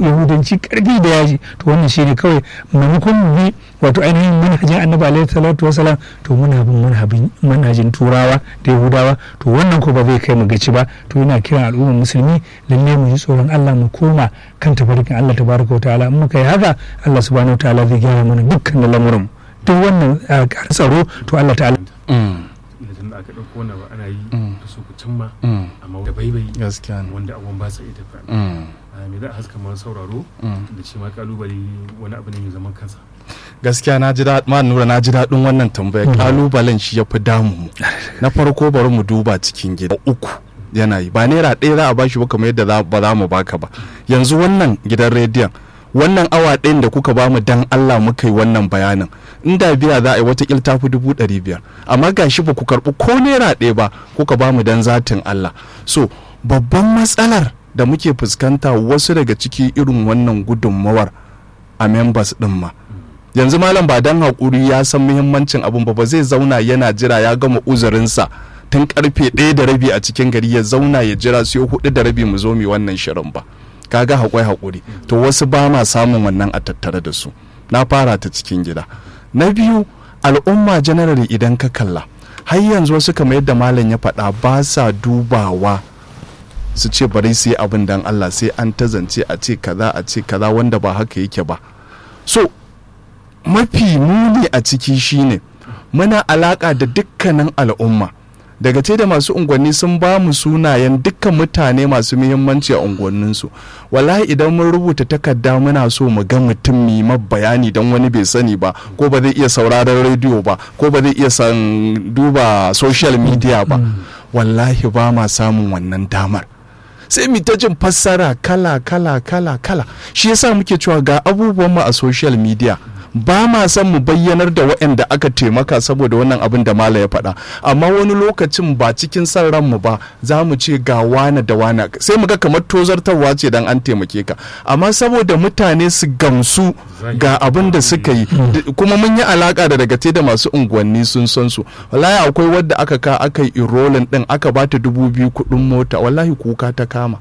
yahudanci karfi da yaji to wannan shine kawai maimakon mu bi wato ainihin manhajin annabi alaihi salatu wasalam to muna bin manhajin manhajin turawa da yahudawa to wannan ko ba zai kai mu gaci ba to yana kiran al'ummar musulmi lalle mu ji tsoron Allah mu koma kan tafarkin Allah tabaraka wa ta'ala in muka yi haka Allah subhanahu wa ta'ala zai gyara mana dukkan lamuran duk wannan tsaro to Allah ta'ala idan da aka ɗauko wannan ba ana yi da su ku cimma amma da baibai gaskiya ne wanda abubuwan ba sa iya tafiya me za a haska masu sauraro da shi ma kalubale wani abu ne mai zaman kansa gaskiya na ji daɗin ma nura na ji daɗin wannan tambaya kalubalen shi ya fi damu mu na farko bari mu duba cikin gida uku yana yi ba naira ɗaya za a bashi ba kamar yadda ba za mu baka ba yanzu wannan gidan rediyon wannan awa ɗayan da kuka bamu dan Allah muka yi wannan bayanin inda biya za a yi wata ta fi dubu ɗari biyar amma gashi ba ku karɓi ko naira ɗaya ba kuka bamu dan zatin Allah so babban matsalar da muke fuskanta wasu daga ciki irin wannan gudunmawar a members ɗin ma yanzu malam ba dan haƙuri ya san muhimmancin abun ba ba zai zauna yana jira ya gama uzurinsa tun karfe ɗaya da rabi a cikin gari ya zauna ya jira sai hudu da rabi mu zo mu wannan shirin ba kaga haƙwai haƙuri to wasu ba ma samun wannan a tattare da su na fara ta cikin gida na biyu al'umma generally idan ka kalla har yanzu wasu kamar yadda malam ya faɗa ba sa dubawa su ce bari su yi abin dan Allah sai an tazance a ce kaza a ce kaza wanda ba haka yake ba so mafi muni a ciki shine muna alaka da dukkanin al'umma daga ce da masu unguwanni sun ba mu sunayen dukkan mutane masu muhimmanci a unguwanninsu wallahi idan mun rubuta takarda muna so mu ga mutum mai bayani don wani bai sani ba ko ba zai iya sauraron rediyo ba ko ba zai iya san duba social media ba wallahi ba ma samun wannan damar sai mu ta jin fassara kala kala kala kala shi yasa muke cewa ga abubuwan mu a social media ba ma son mu bayyanar da waɗanda aka taimaka saboda wannan abin da mala ya faɗa amma wani lokacin ba cikin son ranmu ba za mu ce ga wane da wane sai mu ga kamar tozartarwa ce dan an taimake ka amma saboda mutane su gamsu ga abin da suka yi kuma mun yi alaka da daga da masu unguwanni sun san su wallahi akwai wadda aka ka aka yi irolin din aka bata dubu biyu kuɗin mota wallahi kuka ta kama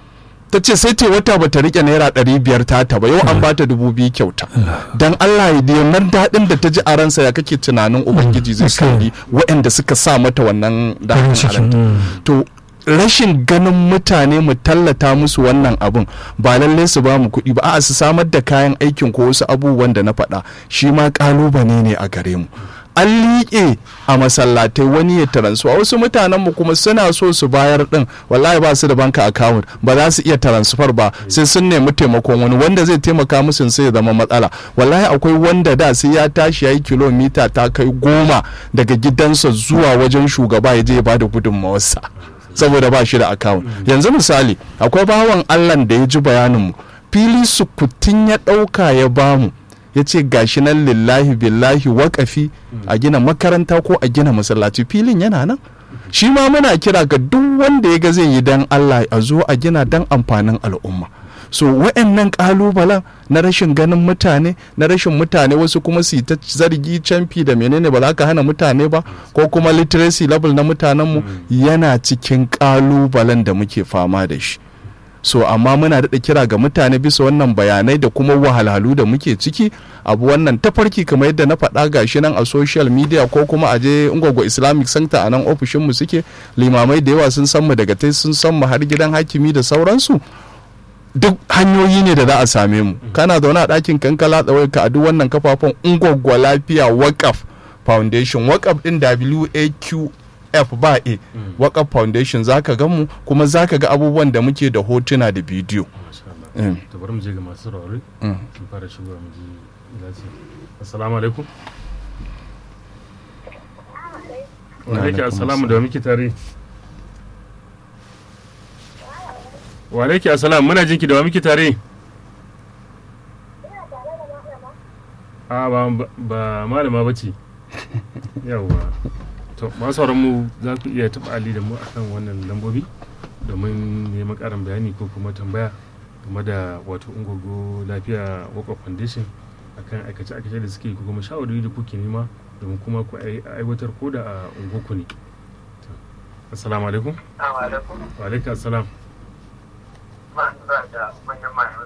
ta ce sai ce wata ba ta rike naira ɗari biyar ta ta ba yau an bata dubu biyu kyauta dan Allah ya yanar daɗin da ta ji a ransa ya kake tunanin ubangiji zai kalli waɗanda suka sa mata wannan daɗin to rashin ganin mutane mu tallata musu wannan abun ba lalle su ba mu kuɗi ba a su samar da kayan aikin ko wasu abubuwan da na faɗa shi ma ƙalubale ne a gare mu an liƙe a masallatai wani ya taransuwa wasu mutanen mu kuma suna so su bayar din wallahi ba su da banka account ba za su iya transfer ba sai sun nemi taimakon wani wanda zai taimaka musu sai ya zama matsala wallahi akwai wanda da sai ya tashi ya yi kilomita ta kai goma daga gidansa zuwa wajen shugaba ya je ya bada gudunmawarsa saboda ba shi da account yanzu misali akwai bawan allah da ya ji bayanin mu fili sukutin ya ɗauka ya bamu ya ce gashi nan lillahi billahi waƙafi a gina makaranta ko a gina masallaci filin yana nan shi ma muna kira ga duk wanda ya ga zai yi dan Allah a zo a gina dan amfanin al'umma so wa'annan kalubalen na rashin ganin mutane na rashin mutane wasu kuma su ta zargi canfi da menene ba za ka hana mutane ba ko kuma literacy level na mutanenmu yana cikin kalubalen da muke fama da shi so amma muna daɗa kira ga mutane bisa wannan bayanai da kuma wahalhalu da muke ciki abu wannan tafarki kamar yadda na faɗa gashi nan a social media ko kuma a je ungwagwa islamic center a nan ofishinmu suke limamai da yawa sun san mu daga tai sun san mu har gidan hakimi da sauransu duk hanyoyi ne da za a same mu kana zaune a ɗakin kankala tsawai ka a duk wannan kafafen ungwagwa lafiya wakaf foundation wakaf din waq f ba a wakaf foundation za ka gan mu kuma za ka ga abubuwan da muke da hotuna da bidiyo to bari mu je ga masu saurari mu fara shigowa mu ji lati assalamu alaikum wa alaikum assalamu da muke tare wa alaikum assalam muna jinki da wa muke tare a ba ba malama bace yawwa to masu mu za ku iya taɓa ali da mu akan wannan lambobi domin neman ƙarin bayani ko kuma tambaya game da wato ungogo lafiya waka foundation akan aikace aikace da suke ko kuma shawarwari da kuke nema domin kuma ku aiwatar ko da a ungoku ne assalamu alaikum wa alaikum assalam